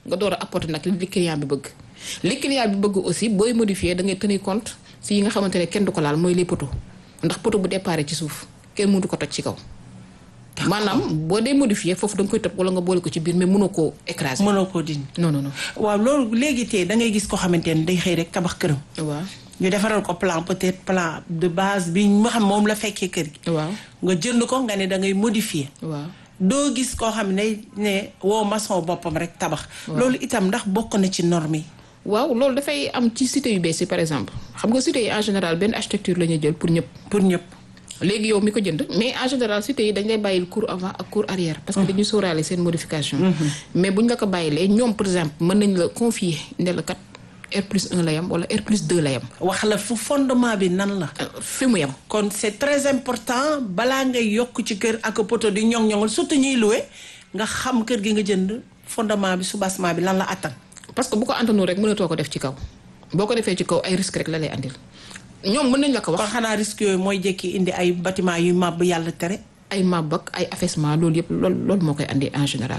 nga door a apporter nag li client bi bëgg li client bi bëgg aussi booy modifier da ngay tenir compte si yi nga xamante ne kenn du ko laal mooy les poteaux ndax poteau bu départ ci suuf kenn mënu ko toj ci kaw maanaam boo dee modifier foofu da nga koy tëb wala nga boole ko ci biir mais mënoo koo écraser mënoo koo dindi non non non waaw loolu léegi tey da ngay gis ko xamante ne day xëy rek tabax këram waaw ñu defaral ko plan peut-être plan de base bi nga xam moom la fekkee kër gi waaw nga jënd ko nga ne da ngay modifier waaw doo gis koo xam ne ne woo maçon boppam rek tabax loolu itam ndax bokk na ci norme yi waaw loolu dafay am ci cité yu bees yi par exemple xam nga cité yi en général benn architecture la ñuy jël pour ñëpp pour ñëpp léegi yow mi ko jënd mais en général cité yi dañ lay bàyyil cours avant ak cours arrière parce que dañuy sóoraale seen modification mais buñ la ko bàyyilee ñoom par exemple mën nañ la confier ne la kat R plus 1 la yam wala R plus 2 la yam wax la fu fondement bi nan la fi mu yam kon c'est très important balaa ngay yokk ci kër ak poto di ñoŋ-ñoŋal surtout ñuy loué nga xam kër gi nga jënd fondement bi soubassement bi lan la attan parce que bu ko antanu rek mënatoo ko def ci kaw boo ko defee ci kaw ay risque rek la lay andil ñoom mën nañ la ko wax kon xanaa risque yooyu mooy jékki indi ay bâtiment yu màbb yàlla tere ay màbb ak ay affaissement loolu yëpp loolu loolu moo koy andi en général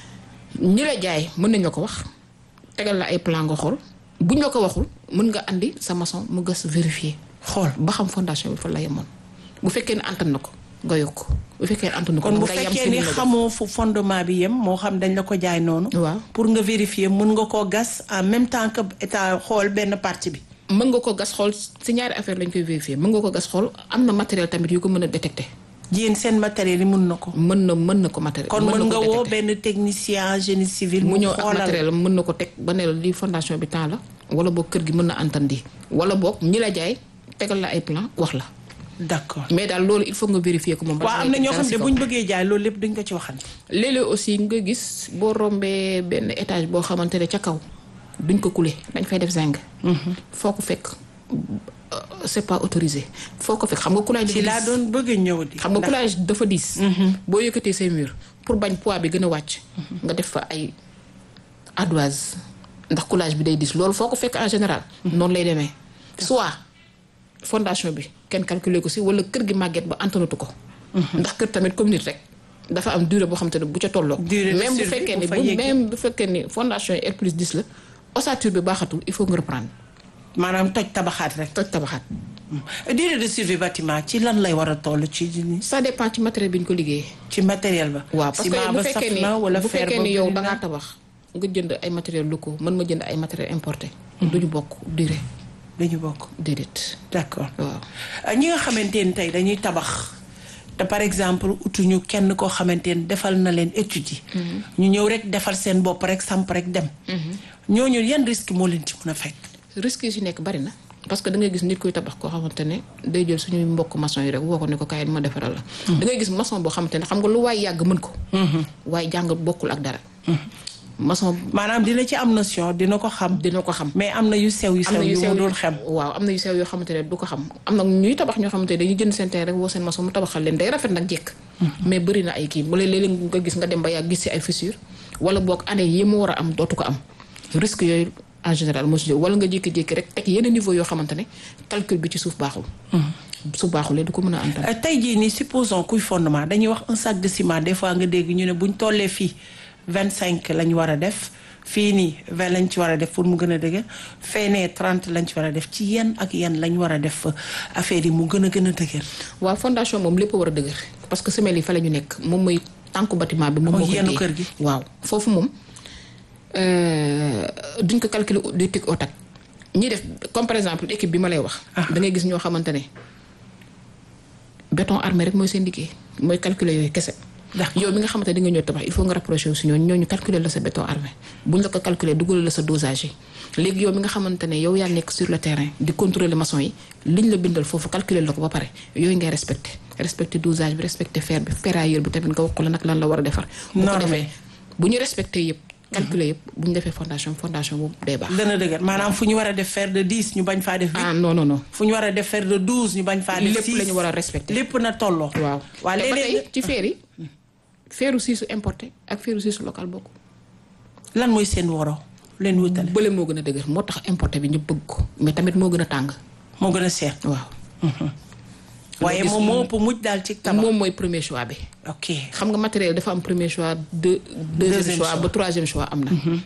ñi la jaay mën nañ la ko wax tegal la ay plan nga xool buñ la ko waxul mën nga andi sa maçon mu gas vérifier xool ba xam fondation bi fa la yemoon bu fekkee ne antan na ko nga yokk bu fekkee ne antan na ko kon bu nga yem fekkee si ni li nga def. xamoo fu fondement bi yem moo xam dañ la ko jaay noonu waaw pour nga vérifier mën nga koo gas en même temps que état xool benn partie bi mën nga ko gas xool si ñaari affaire lañ koy vérifier mën nga ko gas xool am na matériel tamit yu ko mën a détecter yéen seen matériel yi mën na ko mën na mën na ko matériel kon mën mën na nga ko woo détecter. benn technicien génie civil mu ñëw ak xoolal matériel am mën na ko teg ba ne la lii fondation bi temps la wala boog kër gi mën na antandi wala boog ñi la jaay tegal la ay plan wax la d'accord mais daal loolu il faut nga vérifier ko moom. waaw am na ñoo xam ne bu ñu bëggee jaay loolu lépp duñ ko ci waxante léeg-léeg aussi nga gis boo rombee benn étage boo xamante ne ca kaw duñ ko couler dañ fay def zinc. foo ko fekk euh, c'est pas autorisé foo ko fekk xam nga coulage ci laa doon bëgg a ñëw di xam nga ndax coulage dafa diis. boo yëkkatee say mur pour bañ poids bi gën a wàcc. nga def fa ay ardoise ndax coulage bi day diis loolu foo ko fekk en général. noonu lay demee soit fondation bi kenn calculer ko si wala kër gi màgget ba antanatu ko. ndax kër tamit comme nit rek dafa am durée boo xam te ne bu ca tolloo. Durée de même bu survie fekkee bu ni fa bu yeggee. même bu fekkee ni fondation yi R plus 10 la ossature bi baaxatul il faut nga reprendre maanaam toj tabaxaat rek toj tabaxaat. durée de survie bâtiment ci lan lay war a toll ci ça dépend ci matériel bi ñu ko liggéeyee. ci matériel ba waaw parce que ciment bu ba fekkee saf ni na wala bu fer fekkee ba ni yow bëri da na. ngaa tabax nga jënd ay matériels locaux mën ma jënd ay matériels importés. du ñu bokk durée dañu bokk déedéet. d'accord waaw Euh, ñi nga xamante ni tey dañuy tabax te par exemple utuñu kenn koo xamante ni defal na leen étude yi ñu ñëw rek defal seen bopp rek samp rek dem ñooñu yan risque moo leen ci mën a fekk risques yi si nekk bari na parce que da ngay gis nit kuy tabax koo xamante ne day jël suñuy mbokk maçon yi rek woo ko ne ko kaay ma defaral la. da ngay gis maçon boo xamante ne xam nga lu waay yàgg mën ko. waaye jàng bokkul ak dara. maçon maanaam dina ci am notion dina ko xam dina ko xam. mais am na yu sew yu am sew na yu yu sew mu yu dul xam waaw am na yu sew yoo xamante ne du ko xam am na ñuy tabax ñoo xamante ne dañuy jënd seen terrain rek woo seen maçon mu tabaxal leen day rafet nag jekk mais bëri na ay kii bu léeg-léeg nga gis nga dem ba yàgg gis si ay fissure wala boog année yi mu war a am dootu ko am risque yooyu en général moo si jóg wala nga jékki-jékki rek teg yenn niveau yoo xamante ne calcul bi ci suuf baaxul su baaxulee du ko mën a antal Euh, tey jii nii supposons kuy fondement dañuy wax un sac de ciment des fois nga dégg ñu ne buñ tollee fii vingt cinq lañ war a def fii nii vingt lañ ci war a def pour mu gën a dëgër feenee trente lañ ci war a def ci yenn ak yenn lañ war a def euh, affaire yi mu gën a gën a dëgër waaw fondation moom lépp a war a dëgër parce que semelle yi fa la ñu nekk moom mooy tànku bâtiment bi moom Mooy moo koy yenn téye. kër gi. waaw foofu moom euh, duñ ko calculer du tic au tac ñi def comme par exemple équipe bi ma lay wax da ngay gis ñoo xamante ne béton armé rek mooy seen liggéey mooy calculer yooyu kese D'accord. yow mi nga xamante ne di nga ñëw tabax il faut nga rapproché wu si ñooñu ñooñu calculer la sa béton armé buñ la ko calculer dugal la sa dosage yi léegi yow mi nga xamante ne yow yaa nekk sur le terrain di contrôler maçon yi liñ la bindal foofu calculer la ko ba pare yooyu ngay respecté respecté dosage bi respecté fer bi ferrailleur bi tamit nga wax ko la nag lan la war a defar bu ko Norme. defee bu ñu respecté yëpp calculer yëpp bu ñu defee fondation fondation boobu day baax gën a dëgër maanaam fu ñu war a def fer de dix ñu bañ faa def huit ah non non non fu ñu war a def fer de douze ñu bañ faa def lépp six la ñu war a respecté lépp na tolloo waaw waa te ba léeg-léeg tey ci feer yi feeru siisu importé ak feeru siisu local bokk lan mooy seen woro leen wutale bële moo gën a dëgër moo tax importé bi ñëpp bëgg ko mais tamit moo gën a tàng moo gën a seer waaw waaye gis moom moo ëpp mujj daal ci tabax moom mooy premier choix bi ok xam nga matériel dafa am premier choix deux deuxième Deuxième choix choix. ba troisième choix am na